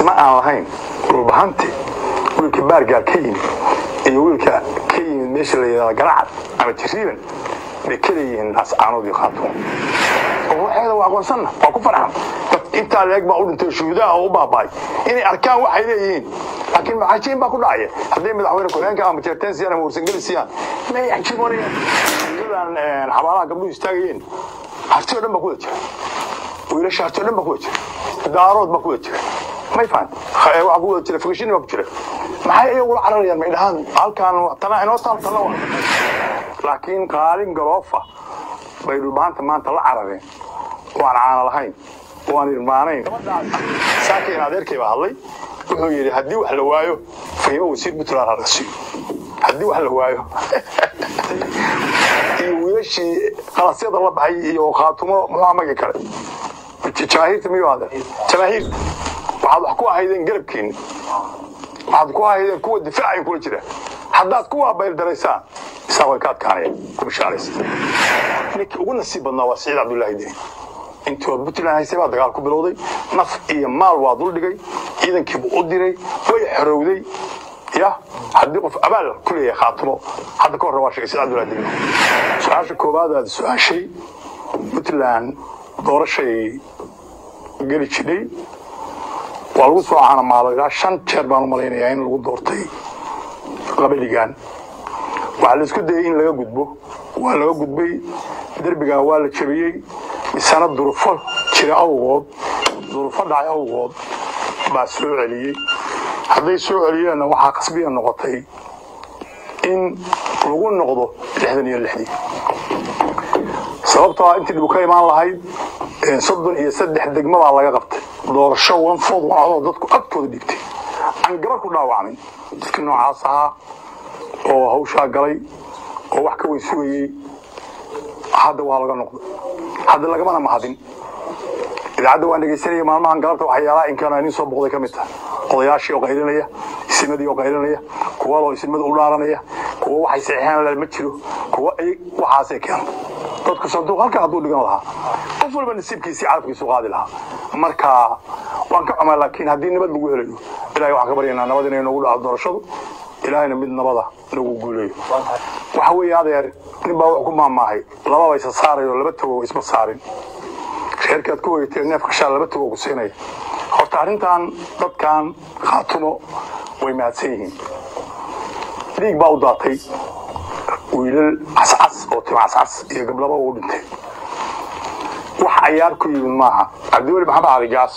isma aan lahayn dhulbahanti wiilka baargaar ka yimid iyo wiilka ka yimid meesha la yidhahda garacad ama jiriiban bay kala yihiin naascaanood iyo khaatumo oo waxeeda waa aqoonsanna waa ku farxan dad intaa leeg baa u dhintay shuhudaha oo u baaba'ay inay arkaan waxay leeyihiin laakiin maxaajiin baa ku dhacaya hadday madaxweyne ku-xigeenka ama jeerteen siyaan ama warsangeli siyaan may xajimonayaan iyadan xabaalaha gabdhuhu istaagayeen harti oo dhan baa kuwada jira wiilasha harti oo dhan baa kuwada jira daarood baa kuwada jira may fahan waxaa ku wada jira fogashini baa ku jira maxay iyagula cararayaan may dhahaan halkaan tana inoo taal tana waa laakiin qaalin garoofa bay dhulbaanta maanta la carareen waan caana lahayn waan irmaanayn saakiin adeerkay baa hadlay wuxuu yidhi haddii wax la waayo fahimo wasiir puntland ha laga siiyo haddii wax la waayo iyo wiilashii qalasyada la baxay iyo khaatumo muxuu magi kale jamaahiirta miyuu hadle jamaahiirta waxaad wax ku ahaydeen garabkiina waxaad ku ahaydeen kuwa difaacay kula jira haddaad kuwa bayldaraysaa isaa way ka adkaanayaan ku bishaaraysa ninkii ugu nasiib badnaa waa siciid cabdullaahi deni intii ood puntland haysay baa dagaal ku bilowday naf iyo maal waa duldhigay ciidankiibuu u diray way xorowday ya haddii qof abaal ku leeyahay khaatimo hadda ka horre waa sheegay siciid cabdullaahi deni su-aasha koowaad aad su-aashay puntland doorashay geli jidhay waa lagu soo caanamaalo ilaa shan jeer baan u malaynayaa in lagu doortay qabaligan waxaa la isku dayay in laga gudbo waa laga gudbay derbigaa waa la jabiyey misana durufo jira awgood durufo dhacay awgood baa soo celiyey hadday soo celiyeenna waxaa qasbiya noqotay in lagu noqdo lixdan iyo lixdii sababtoo ah intii dhibu ka imaan lahayd soddon iyo saddex degmo baa laga qabtay doorasho wanfood wanadoo dadku agtooda dhigtay aan gabar ku dhaawacmin dadkii noocaas ahaa oo hawshaa galay oo wax ka weyn sugayey hadda waa laga noqday hadda lagamana mahadin idaacadda waan dhegaysanaya maalmahan galabta waxyaalaha inkaan inin soo boqday ka mid taha odayaashii oo qaylinaya isimadii oo qaylinaya kuwa loo isimada u dhaaranaya kuwa waxay saxiixeen ma jiro kuwa waxaasay keenta dadku sanduuq halka hadduu dhigan lahaa qof walba nasiibkiisii carabkiisu qaadi lahaa marka waan ka xumaa laakiin haddii nabad lagu helayo ilahay waxaan ka baryaynaa nabad inay noogu dhaco doorashadu ilaahayna mid nabada nagu guuleeyo waxa weeye adeer nin baa wuxuu ku maamaahay lababa isa saarayo laba tago isma saarin reerkaad ku weyteen neefka shaa laba tago ku siinaya horta arrintan dadkan khaatumo way mahadsan yihiin dhiig baa u daatay wiilal cascas oo tim cascas iyo gablaba uu dhintay wax cayaar ku yimid maaha cabdiweli maxamed cali gaas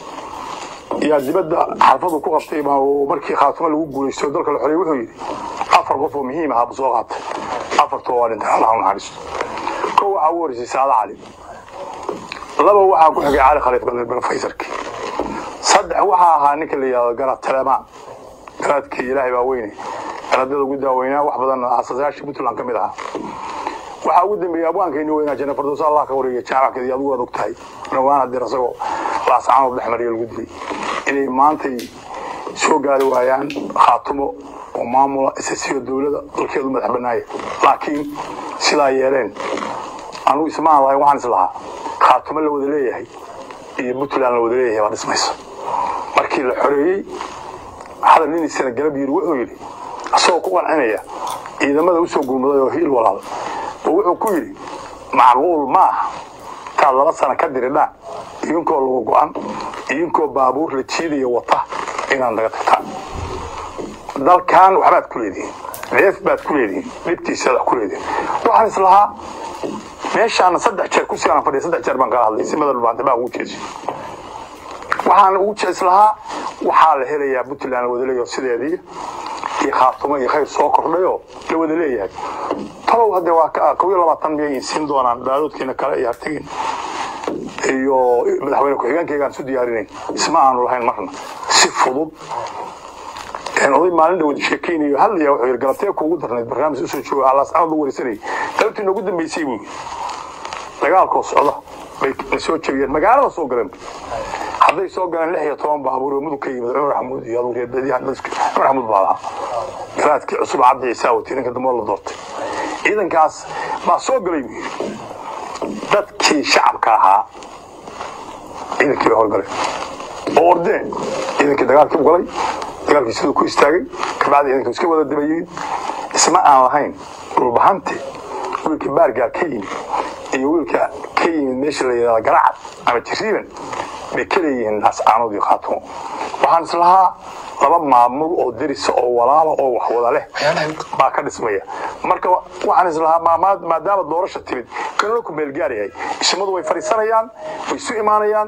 yaa dibadda xarfadu ku qabtay markii khaatumo lagu guulaysto dalka la xorey wuxuu yidhi afar qof oo muhiim ahaa buu soo qaatay afartoo waa dhintay allah u naxariisto kow waxaa ugu horeysay saada cali laba waxaa ku xigay cali khaliif galbeed faysarkii saddex waxaa ahaa ninka la yidhahdo garad telemaan garaadkii ilaahay baa weyne garaadada ugu daaweynaa wax badan aasasayaashii puntland ka mid ahaa waxaa ugu dambeeyey abwaankeeni weynaa jana fardoos allah ka wareegay jaamackeedii adigu waad ogtahay dhawaan haddii asagoo laascaanood dhex mariya lagu dilay inay maantay soo gaari waayaan khaatumo oo maamula isasiyo dowladda dalkeedu madax bannaaya laakiin sidaa yeeleen anugu ismaan lahayn waxaan is lahaa khaatumo la wada leeyahay iyo puntland la wada leeyahay baa dhismaysa markii la xoreeyey hadal nin isana galab yiri wuxuu yidhi asagoo ku qancinaya ciidamada usoo gurmaday oo hiil walaal oo wuxuu ku yidhi macquul ma aha taad laba sano ka diridhaan idinkoo lagu go-an idinkoo baabuur la jiidaya wata inaad naga tagtaan dalkan waxbaad ku leedihiin neef baad ku leedihiin dhibtiisaad wax ku leedihiin waxaan is lahaa meeshaana saddex jeer ku siaan fadhiya saddex jeer baan kala hadlay simada dhulbaanta baa ugu jeesi waxaan ugu jees lahaa waxaa la helayaa puntland la wada leeyaho sideedii iyo khaatumo iyo khayr soo kordhayoo la wada leeyahay talow hadde waa kow iyo labaatan miyay siin doonaan baadoodkiina kale iyo hartigiin iyo madaxweyne ku-xigeenkaygaan isu diyaarinayn isma aanu lahayn marna si fudud oday maalin dhawad sheekeynayo hadlaya wuxuu yidhi galabtee kuugu darnayd barnaamij usoo jooga alaascanood u wareysanayay galabtii noogu dambeysay buu dagaalkoo socda bay na soo jebiyeen magaalada soo galeen hadday soo galeen lix iyo toban baabuur oo mudug ka yimid cumar xamuud iyo aduu reerbadiyahan cumar xamuud baa lahaa garaadkii cusub cabdi ciise awati ninka dambe la doortay ciidankaas baa soo galay buu yidhi dadkii shacabka ahaa ciidankii bay horgaleen oo ordeen ciidankii dagaalkii u galay dagaalkii siduu ku istaagay kabacdi ciidanka iska wada dabayeen isma aan lahayn dhulbahante wiilka baargaal ka yimid iyo wiilka ka yimid meesha la yidhahda garacad ama jiriiban bay ka leeyihiin naascaanood iyo khaatumo waxaan islahaa laba maamul oo derisa oo walaala oo wax wada leh baa ka dhismaya marka waxaan islahaa maadaama doorasha timid kanuna ku meelgaar yahay ismadu way fadhiisanayaan way isu imaanayaan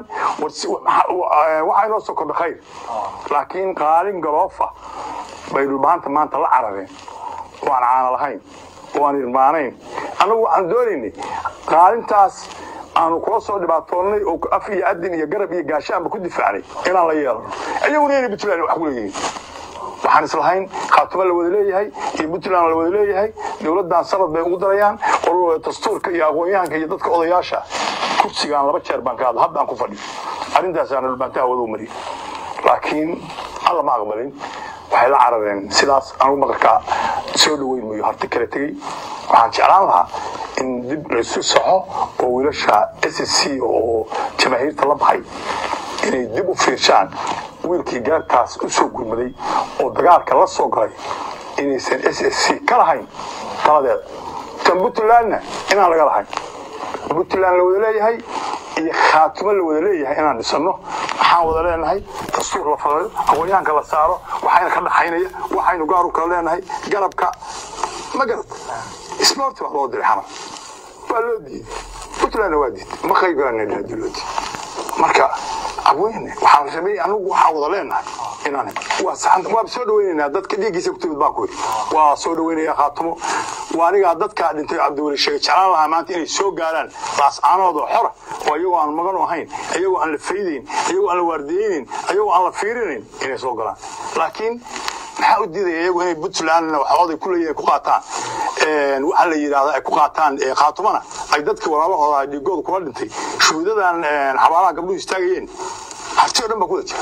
waxaa inoo soo kordha khayr laakiin qaalin galoofa bay dhulbaanta maanta la carareen oo aan caana lahayn oo aan irmaanayn annagu waxaan doonaynay qaalintaas aanu kula soo dhibaatoonnay oo af iyo adin iyo garab iyo gaashaanba ku difaacnay inaan la yeelano iyaguna inay puntland wax ku leeyihiin waxaan islahayn khaatumo la wada leeyahay iyo puntland la wada leeyahay dowladdan sanad bay ugu darayaan oo dastuurka iyo aqoon-yahanka iyo dadka odayaasha kursigaan laba jeer baan ka hadla haddaan ku fadhiyo arrintaasaana dhulbaantaha wada u mariyay laakiin alla ma aqbalin waxay la carareen sidaas anugu maqalkaa soo dhaweyn mayo harti kale tegey waxaan jeclaan lahaa in dib laysu saxo oo wiilasha s c oo jamaahiirta la baxay inay dib u fiirshaan wiilkii gaartaas u soo gurmaday oo dagaalka la soo galay inaysan s s c ka lahayn taladeeda tan puntlandna inaan laga lahayn puntland la wada leeyahay iyo khaatumo la wada leeyahay inaan dhisano waxaan wada leenahay dastuur la falayo aqoonyahanka la saaro waxayna ka dhaxaynaya waxaynu gaar u kala leenahay garabka ma garad isboorti baa loo diray xamar waa loo diiday puntlandna waa diiday ma qaybgalanay hadii loo diiday marka abweyne waxaan rabay anigu waxaan wada leenahay inaan waa saxan waa soo dhaweynaynaa dadka dhiiggiisa ku timid baan ku yidhi waa soo dhaweynaya khaatumo waa anigaa dadka dhintay cabdiweli sheegay jeclaan lahaa maanta inay soo gaaraan laascaanoodoo xora oo iyagoo aan magan u ahayn iyagoo aan la faydayn iyagoo aan la waardiyeynin iyagoo aan la fiirinayn inay soo galaan laakiin maxaa u diidaya iyagu inay puntlandna waxooday ku leeyihin ku qaataan waxa la yidhahda ay ku qaataan khaatumana ay dadka walaalahooda dhiigooda kula dhintay shuhuudadan xabaalaha gabdhuhu istaagayeen harti oo dhan baa kuwada jira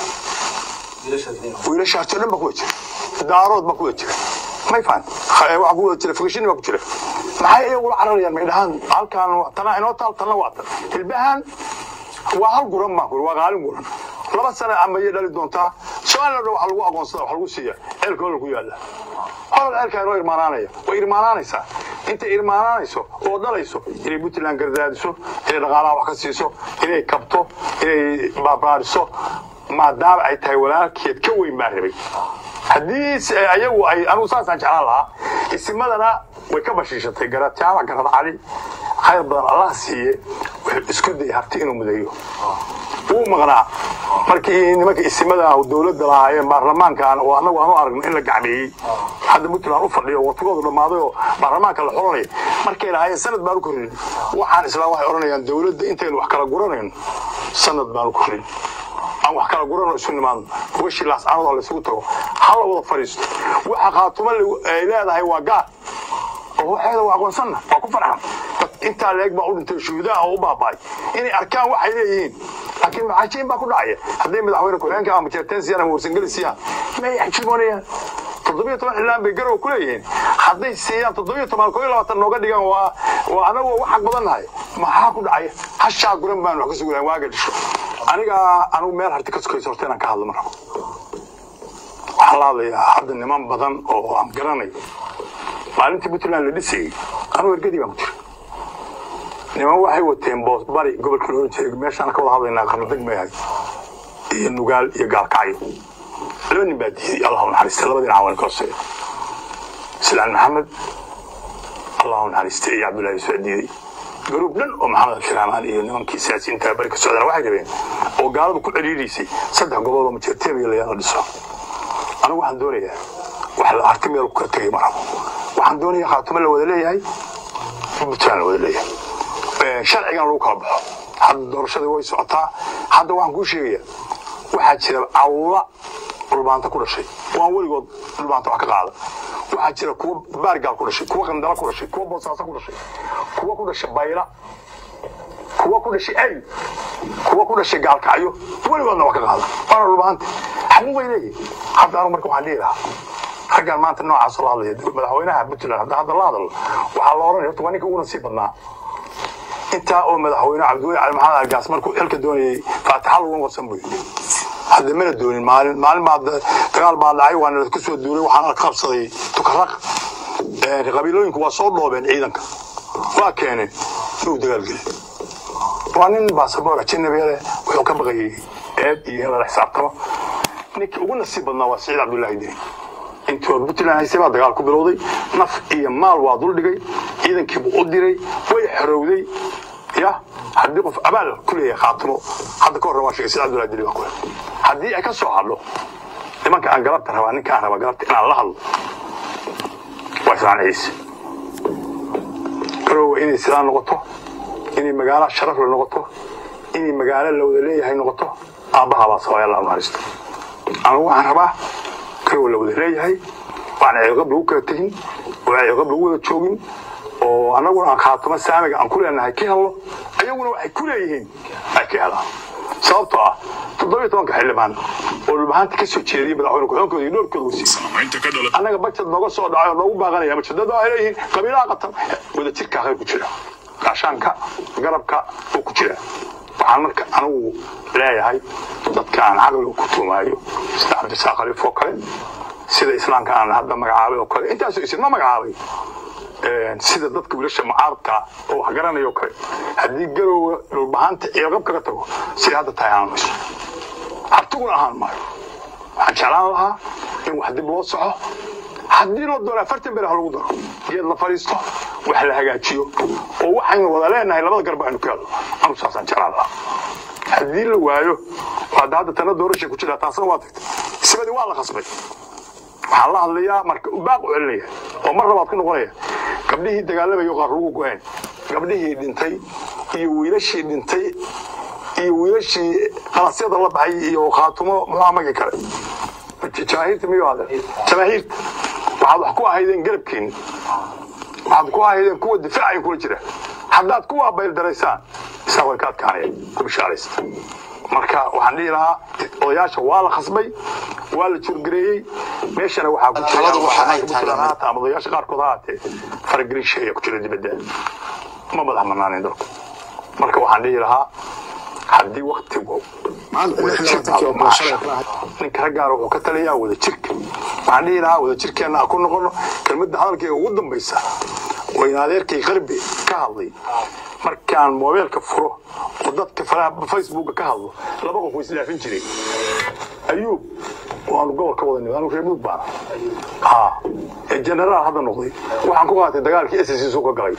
wiilasha harti oo dhan baa kuwada jira daarood baa kuwada jira may fahan waxa ku wada jira fogashini baa ku jira maxay iyagu la cararayaan may dhahaan halkaan tana inoo taal tanna waa tan hilbahan waa hal guran baan ku waa qaalin guran laba sano amayay dhali doontaa su-aalna dhan waxa lagu aqoonsada wax lagu siiya ceelka hola ku yaalla holal ceelkaa inoo irmaanaanaya way irmaanaanaysaa intay irmaanaanayso oo dhalayso inay puntland gardaadiso inay dhaqaalaha wax ka siiso inay kabto inay baabaariso maadaama ay tahay walaalkeed ka weyn baa rabay haddii ayagu ay anugu saasaan jeclaan lahaa isimadana way ka bashiishatay garataama garad cali khayr badan allah siiye wuxuu isku dayay harti inuu mudeeyo wuu maqnaa markii nimanka isimada dowladda lahaayeen baarlamaankan oo annagu aanu aragno in la gacmeeyey hadda puntland u fadhiyo watigoodu dhammaaday oo baarlamaanka la xulanaya markay lahaayeen sanad baan u korrin waxaan islaam waxay odhanayaan dowladda intaynu wax kala guranayno sanad baan u korrin aan wax kala guranoo isu nimaadno ugashi laascaanood oo laysugu tago hala wada fadhiisto waxa khaatuma ay leedahay waa gaar oo waxeeda waa aqoonsanna waa ku farxan intaa leeg baa u dhintay shuhudaha oo u baaba'ay inay arkaan waxay leeyihiin laakiin maxaajiin baa ku dhacaya hadday madaxweyne ku-xigeenka ama jeerteen siiyaan ama warsangeli siiyaan may xajiimoonayaan toddobiyo toban xildhibaan bay garow ku leeyihiin hadday siiyaan toddobiyo toban koo iyo labaatan nooga dhigaan waa waa anagoo wax xaq badan nahay maxaa ku dhacaya hashaa guran baan wax ka sugayaa waaga dhisho aniga anigu meel harti ka sukayso horta inaan ka hadlo ma rabo waxaan la hadlayaa hadda niman badan oo aan garanayo maalintii puntland la dhisayey anugu ergadii baan ku jira niman waxay wateen boos bari gobolka loo jeega meeshaan ka wada hadlaynaa qarnadeg meehay iyo nugaal iyo gaalkacyo laba nin baa diiday allahu naxariista laba dhinac waan ka hooseeya islaan maxamed allahu naxariista iyo cabdullahi yusuf diiday garuub dhan oo maxamed abshiraamaan iyo nimankii siyaasiyiinta bari ka socdana waxay rabeen oo gaalada ku celiirisay saddex gobol oo majeerteemiya layaala dhiso anigu waxaan doonayaa wax la arti meel ka tegay ma rabo waxaan doonayaa khaatumo la wada leeyahay puntland la wada leeyahay sharcigan lagu kala baxo hadda doorashadii way socotaa hadda waxaan kuu sheegaya waxaa jira cawla dhulbaanta ku dhashay waan weligood dhulbaanta wax ka qaada waxaa jira kuwa baargaal ku dhashay kuwa qandala ku dhashay kuwa boosaaso ku dhashay kuwa ku dhashay bayla kuwa ku dhashay ay kuwa ku dhashay gaalkacyo weligoodna wax ka qaada waana dhulbaanta xaquuq bay leeyihin hadda anu marka waxaan dhihi lahaa raggaan maanta noocaas la hadlaya madaxweynaha puntland hadda hadda la hadlo waxaa la oranaya horta waa ninka uguna sii badnaa intaa oo madaxweyne cabdiweli cali maxamed algaas markuu xilka doonayay faataxa lagu warsan buy hadda mana doonin maalin maalin baa dagaal baa dhacay waana ka soo duulay waxaana ka qabsaday tukaraq qabiilooyinku waa soo dhoobeen ciidanka waa keeneen inuu dagaal gelin waa nin baasaboor ajanabiya wuxuu ka baqayay eed iyo in lala xisaabtamo ninkii ugu nasiib badnaa waa siciid cabdullaahi deni intii hor puntland haysay baa dagaal ku bilowday naf iyo maal waa duldhigay ciidankiibuu u diray way xorowday ya haddii qof abaal ku leeyahay khaatimo hadda ka horre waa sheegay siciid cabdullahi deni baa ku haddii ay ka soo hadlo nimanka aan galabta rabaa ninka aan rabaa galabta inaan la hadlo waa islaan ciise garowe inay sidaa noqoto inay magaalo sharaf la noqoto inay magaalo la wada leeyahay noqoto aabbaha baa sabaya allah naxariisto anigu waxaan rabaa garowe la wada leeyahay waan ceeqab lagu kala tegin oo ceeqab lagu wada joogin oo annaguna aan khaatamo saamiga aan ku leenahay ka helno ayaguna waxay ku leeyihiin ay ka helaan sababtoo ah toddobiyo tobanka xildhibaan oo dhulbahaanta ka soo jeediyay madaxweyne ku-xigeenkooda iyo dhowrkooda wasiir annaga bajad nooga soo dhacay oo noogu baaqanaya majadada ay leeyihiin qabiilaha qatan wada jirkaa khayr ku jira gaashaanka garabka oo ku jira waxaan marka anigu leeyahay dadka aan caqliga ku tuumaayo sida cabdisaaq khaliif oo kale sida islaamka aan hadda magacaabay oo kale intaasoo isma magacaabay sida dadka wiilasha mucaaradka oo wax garanayo kale haddii garowga dhulbahaanta ceelqab kaga tago sida hadda tahay aan mayso hartiguna ahaan maayo waxaan jeclaan lahaa in wax dib loo soco haddii loo doono afartan bere ha lagu daro geed la fadhiisto wax la hagaajiyo oo waxaynu wada leenahay labada garba aynu ka helno anu saasaan jeclaan lahaa haddii la waayo hadda hadda tana doorashay ku jira taasna waa tagtay isbadii waa la khasbay waxaan la hadlayaa marka baaq u celinaya oo mar labaad ku noqonaya gabdhihii dagaalamayo qaar lagu go-een gabdhihii dhintay iyo wiilashii dhintay iyo wiilashii qalasyada la baxay iyo khaatumo muxuu magi kale jamaahiirta miyuu hade jamaahiirta waxaad wax ku ahaydeen garabkeeni waxaad ku ahaydeen kuwa difaacayn kula jira haddaad kuwa bayldaraysaa isaga way ka adkaanaya ku bishaaraysta marka waxaan dhihi lahaa odayaasha waa la khasbay waa la jurgareeyey meeshana waxaa ku jira haata ama odayaasha qaarkood ha haatee faragelin sheeya ku jira dibadda ma madax banaanayn dalku marka waxaan dhihi lahaa haddii waktigu ninka raggaana wuxuu ka taliyaa wada jirka waxaan dhihi lahaa wada jirkeenna aan ku noqono kelmadda hadalkayga ugu dambaysa oo in adeerkay qarbi ka hadlay markaan moobeelka furo oo dadka faraha facebooka ka hadlo laba qof way isdhaafin jiray ayuub waanu gobolka wada nimid anu reer mudug baana ha ee generaal hadda noqday waxaan ku qaatay dagaalkii ss ka galay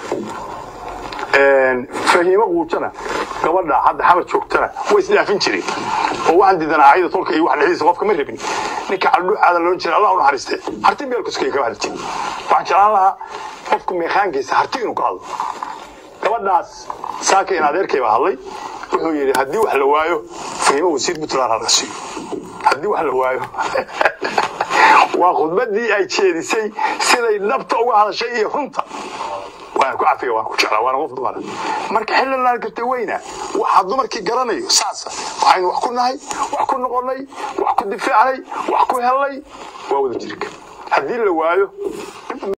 fahiimo quujana gabadha hadda xamar joogtana way isdhaafin jireen oo waxaan diidanaa ayada tolka iyo wax dhexdiisa qofka ma rabin ninka caldhuucaada loon jira allah u naxariiste harti meelkuskay kama hadli jirin waxaan jeclaan lahaa qofka meeqaankiisa harti inuu ka hadlo gabadhaas saaka in adeerkay baa hadlay wuxuu yidhi haddii wax la waayo fahiimo wasiir puntland ha laga siiyo haddii wax la waayo waa khudbaddii ay jeedisay siday dhabta uga hadashay iyo runta waana ku cafiga waan ku jeclaa waana qof dumara marka xilli laan gartay weyna waxaa dumarkii garanayo saasa waxaynu wax ku nahay wax ku noqonnay wax ku difaacnay wax ku helnay waa wada jirka haddii la waayo